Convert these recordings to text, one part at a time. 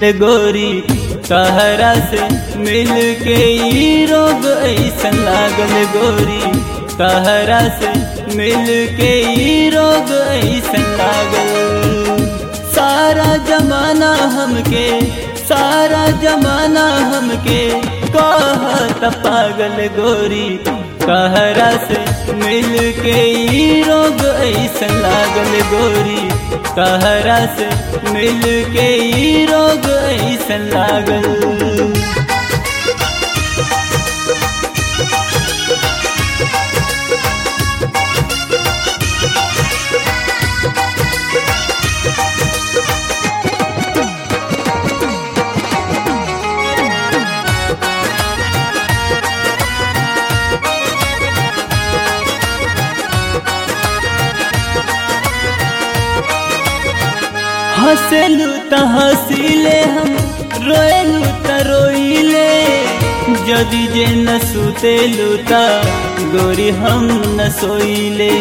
ते गोरी तहरा से मिल के ई रोग ऐसन लागल गोरी तहरा से मिल के ई रोग ऐसन लागल सारा जमाना हमके सारा जमाना हमके कहत पागल गोरी कहरा से मिल के ई रोग ऐसन लागल गोरी कहरा से मिल के ई रोग ऐसन लागल हंसलू त हंसीले हम रोएलू त रोइले जदि जे न सुतेलू त गोरी हम न सोइले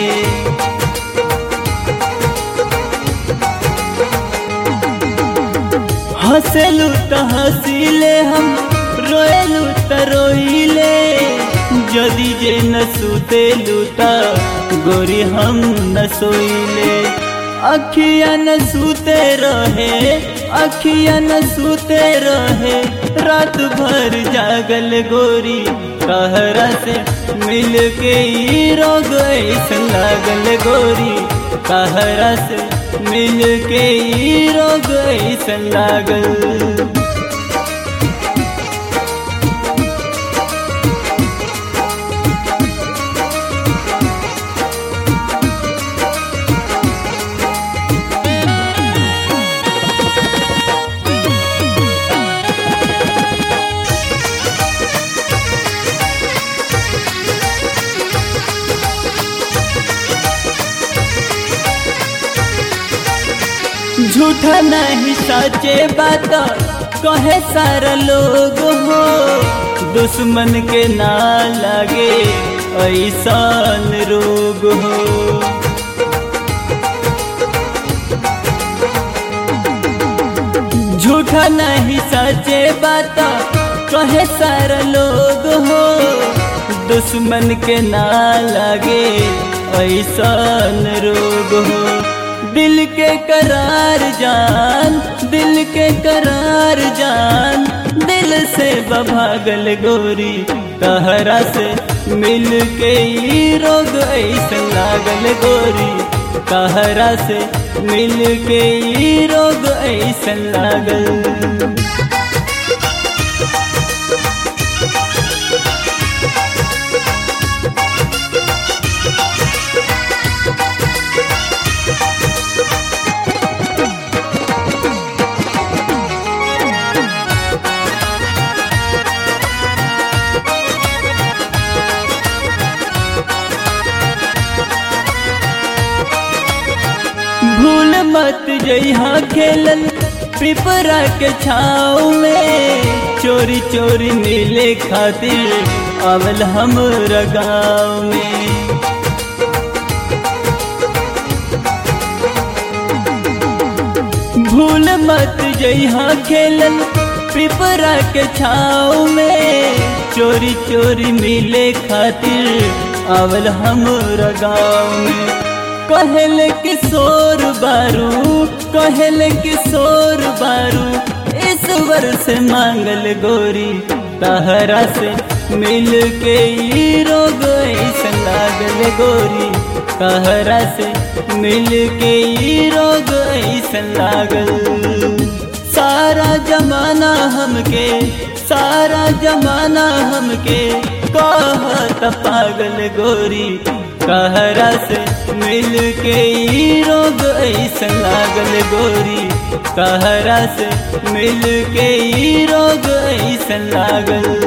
हंसलू त हंसीले हम रोएलू त रोइले जदि जे न सुतेलू त गोरी हम न सोइले अखिया न सूते रहे अखिया न सूते रहे रात भर जागल गोरी कहरा से मिल के ई रोग ऐसन लागल गोरी कहरा से मिल के ई रोग ऐसन लागल झूठा नहीं सचे बात कहे सारा लोग हो दुश्मन के ना लगे ऐसान रोग हो झूठा नहीं सचे बात कहे सारा लोग हो दुश्मन के ना लगे ऐसान रोग हो दिल के करार जान दिल के करार जान दिल से बभागल गोरी तहरा से मिल के ई रोग ऐसन लागल गोरी तहरा से मिल के ई रोग ऐसन लागल भूल मत जइहा खेलल पिपरा के छाव में चोरी चोरी मिले खातिर अवल हम गाँव में भूल मत जइहा खेलल पिपरा के छाव में चोरी चोरी मिले खातिर अवल हम गाँव में कहल किशोर बारू कहल किशोर बारू ईश्वर से मांगल गोरी तहरा से मिल के ई रोग ऐसन लागल गोरी तहरा से मिल के ई रोग ऐसन लागल सारा जमाना हमके सारा जमाना हमके कहत पागल गोरी कहरा से मिल के ई रोग ऐसन लागल गोरी कहरा से मिल के ई रोग ऐसन लागल